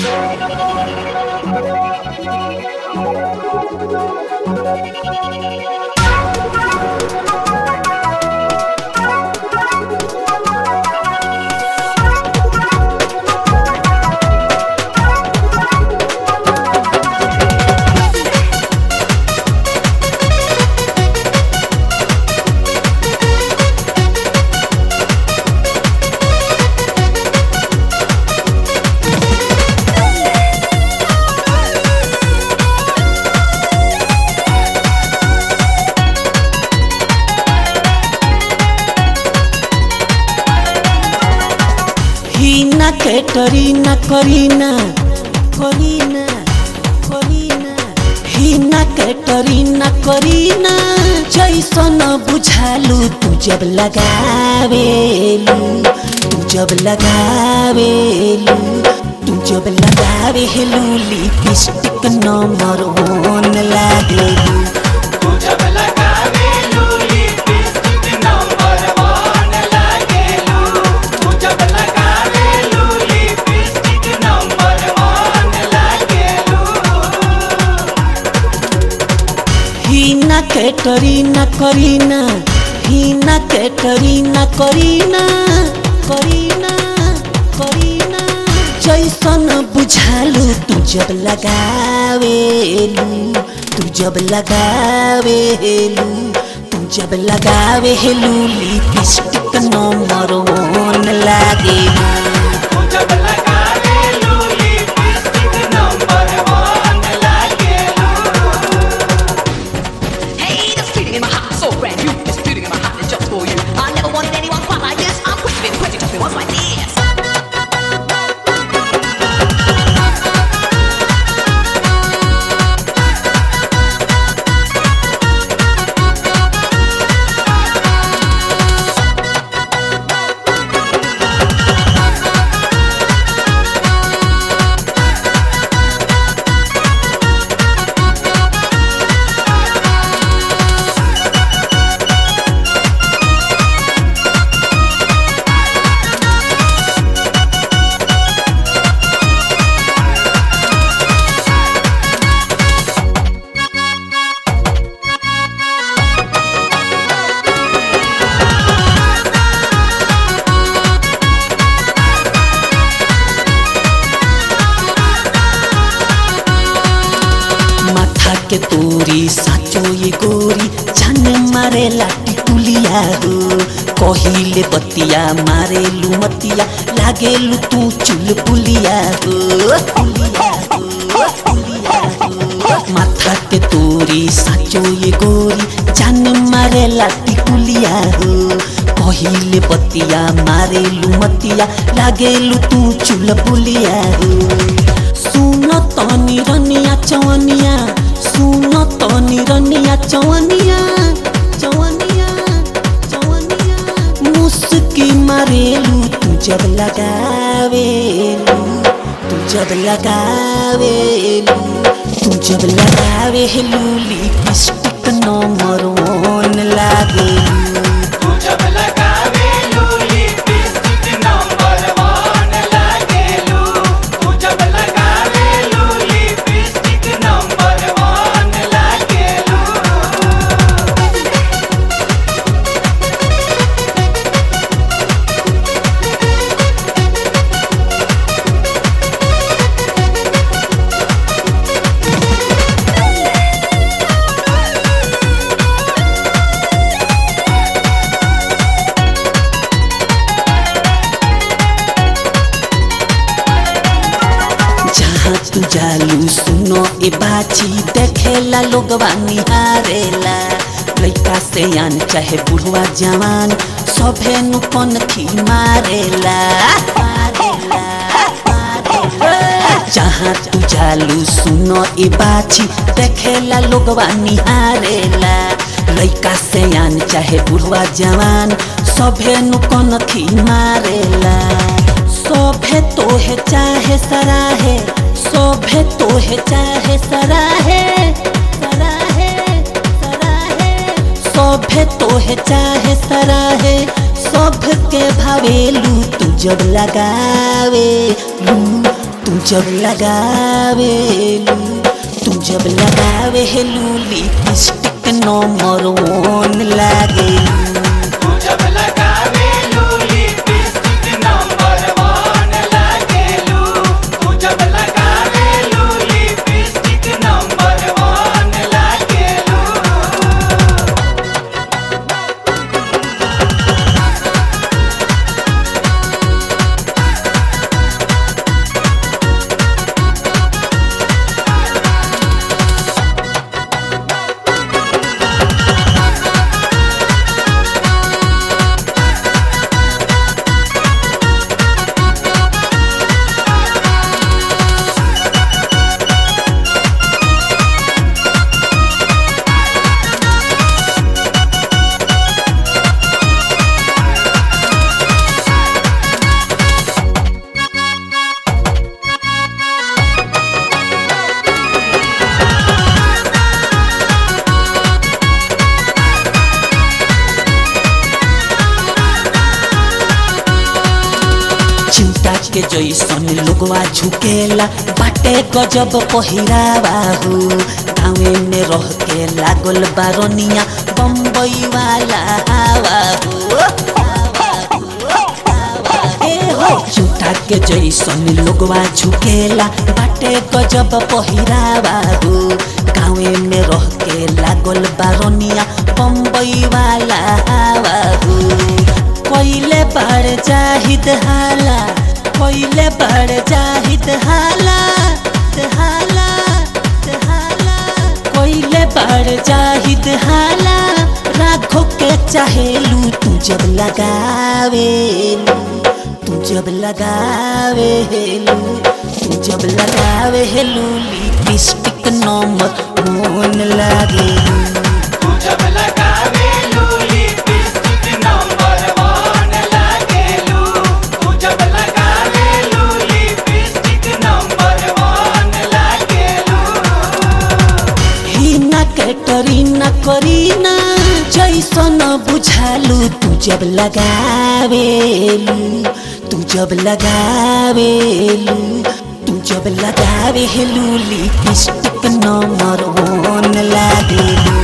हिना कैटरीना करीना करीना करीना हिना कैटरीना करीना जैसन बुझालू तू जब लगावेलू तू जब लगावेलू तू जब लगावेलू लिपस्टिक नंबर वन लागेलू तू जब लगावेलू लिपस्टिक नंबर वन लागेलू तू जब लगावेलू लिपस्टिक नंबर वन लागेलू हिना कैटरीना करीना हिना कैटरीना करीना करीना करीना जैसन बुझालू तू जब लगावेलू तू जब लगावेलू तू जब लगावेलू लिपस्टिक नंबर वन लागेलू तू जब लगावेलू लिपस्टिक नंबर वन लागेलू Hey, this feeling in my heart is so brand new. This feeling in my heart is just for you. I never wanted anyone quite like this. I'm pushing, pushing, pushing, once like this. माथा के तोरी साचो ये गोरी जाने मारे लाटी टुलिया हो कहिले बतिया मारे लुमतिया लागे लु तू चुल पुलिया हो पुलिया हो, पुलिया हो। माथा के तोरी साचो ये गोरी जाने मारे लाटी टुलिया हो कहिले बतिया मारे लुमतिया लागे लु तू चुल पुलिया हो सुन तनी रनिया चवनिया सुन तनी रनिया चवनिया चवनिया चवनिया मुस्की मारेलू तू जब लगावेलू तू जब लगावेलू तू जब लगावेलू लिपस्टिक नंबर वन लागेलू तू जब लगावेलू लिपस्टिक नंबर वन लागेलू तू जब लगावेलू लिपस्टिक नंबर वन लागेलू जहाँ तू जालू सुनो ए बाची देखेला लोगवा निहारेला लइका से आन चाहे बुढ़वा जवान सभे नु कनखी मारेला मारेला, मारेला। जहाँ तू जालू सुनो ए बाची देखेला लोगवा निहारेला लइका से आन चाहे बुढ़वा जवान सभे नु कनखी मारेला शोभे तोहे चाहे सराहे शोभे तोहे चाहे सराहे सराहे सराहे शोभे तोहे चाहे सराहे शोभ के भावेलू तू जब लगावे लू तू जब लगावेलू तू जब लगावेलू लिपस्टिक नंबर वन लागेलू तू जब लगावेलू लिपस्टिक नंबर वन लागेलू तू जब लगावेलू लिपस्टिक नंबर वन लागेलू चिंता के जैसन लोगवा झुकेला बाटे गजब पहिरावा हो गाँवे में रह के लागल बारनिया बम्बई वाला हवा हो ए हो चिंता के जैसन लोगवा झुकेला बाटे गजब पहिरावा हो गाँवे में रह के लागल बारनिया बम्बई वाला हवा हो कोइले बाड़ जाहिद हाला कोइले बाड़ जाहिद हाला हाला हाला कोइले बाड़ जाहिद हाला राखो के चाहेलू तू जब लगावेलू तू जब लगावेलू तू जब लगावेलू लिपस्टिक नंबर मोन लागेलू तू जब लगावेलू लिपस्टिक नंबर वन लागेलू तू जब लगावेलू लिपस्टिक नंबर वन लागेलू हिना कैटरीना करीना जैसन बुझालू तू जब लगावेलू तू जब लगावेलू तू जब लगावेलू लिपस्टिक नंबर वन लागेलू